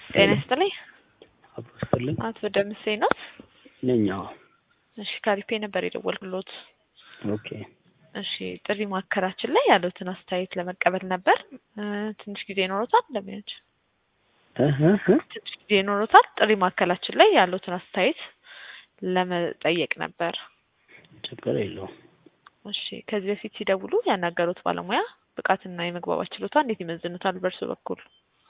ጤና ይስጥልኝ። አብሮ ይስጥልኝ አቶ ደምሴ ነው? ነኝ። አዎ። እሺ ካሪፔ ነበር የደወልኩሎት። ኦኬ እሺ ጥሪ ማዕከላችን ላይ ያሉትን አስተያየት ለመቀበል ነበር። እ ትንሽ ጊዜ ይኖሮታል? ለሚያች እህ እህ ትንሽ ጊዜ ይኖሮታል? ጥሪ ማዕከላችን ላይ ያሉትን አስተያየት ለመጠየቅ ነበር። ችግር የለውም። እሺ ከዚህ በፊት ሲደውሉ ያናገሩት ባለሙያ ብቃትና የመግባባት ችሎታ እንዴት ይመዝኑታል በእርሱ በኩል?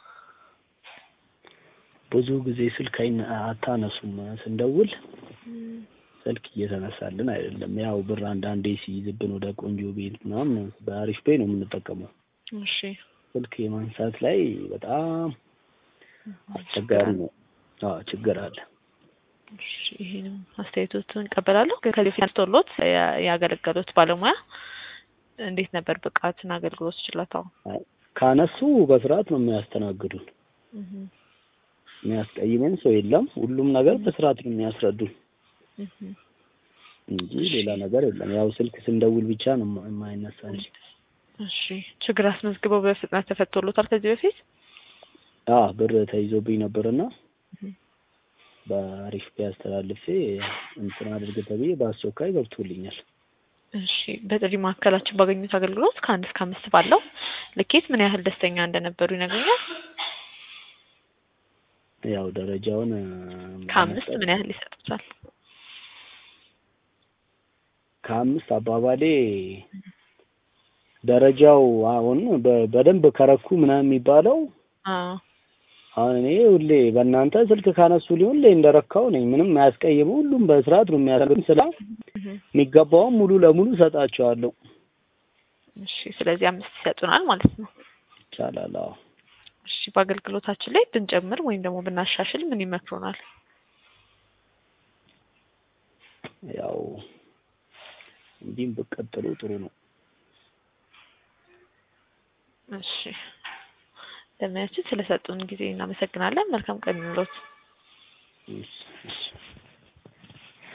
ብዙ ጊዜ ስልክ አይነ አታነሱም ስንደውል ስልክ እየተነሳልን አይደለም። ያው ብር አንዳንዴ ሲይዝብን ወደ ቆንጆ ቤት ምናምን በአሪፍ ፔይ ነው የምንጠቀመው። እሺ ስልክ የማንሳት ላይ በጣም አስቸጋሪ ነው። አዎ ችግር አለ። እሺ ይሄንም አስተያየቶትን እንቀበላለሁ። ግን ከዚህ በፊት አንስቶሎት ያ- ያገለገሉት ባለሙያ እንዴት ነበር ብቃትና አገልግሎት ችሎታው? አይ፣ ካነሱ በስርዓት ነው የሚያስተናግዱን። እህ የሚያስቀይመን ሰው የለም። ሁሉም ነገር በስርዓት ነው የሚያስረዱን እህ እንጂ ሌላ ነገር የለም። ያው ስልክ ስንደውል ብቻ ነው የማ- የማይነሳ እንጂ። እሺ ችግር አስመዝግበው በፍጥነት ተፈቶሎታል ከዚህ በፊት? አዎ ብር ተይዞብኝ ነበርና እህ በአሪፍ ፔይ አስተላልፌ እንትን አድርግ ተብዬ በአስቸኳይ ገብቶልኛል። እሺ በጥሪ ማዕከላችን ባገኙት አገልግሎት ከአንድ እስከ አምስት ባለው ልኬት ምን ያህል ደስተኛ እንደነበሩ ይነግሩኛል? ያው ደረጃውን እ፣ ከአምስት ለመስጠት- ምን ያህል ይሰጡታል? ከአምስት አባባሌ ደረጃው አሁን በ- በደንብ ከረኩ ምናምን የሚባለው አዎ አሁን እኔ ሁሌ በእናንተ ስልክ ካነሱ ሊሆን ላይ እንደረካው ነኝ። ምንም አያስቀይሙ። ሁሉም በስርዓት ነው የሚያደርጉት። ስላ እህ የሚገባውም ሙሉ ለሙሉ እሰጣቸዋለሁ። እሺ ስለዚህ አምስት ይሰጡናል ማለት ነው። ይቻላል። አዎ እሺ በአገልግሎታችን ላይ ብንጨምር ወይም ደግሞ ብናሻሽል ምን ይመክሩናል? ያው እንዲህም ብቀጥሉ ጥሩ ነው። እሺ ለሙያችን ስለሰጡን ጊዜ እናመሰግናለን። መልካም ቀን ይኑሮት። እሺ፣ እሺ።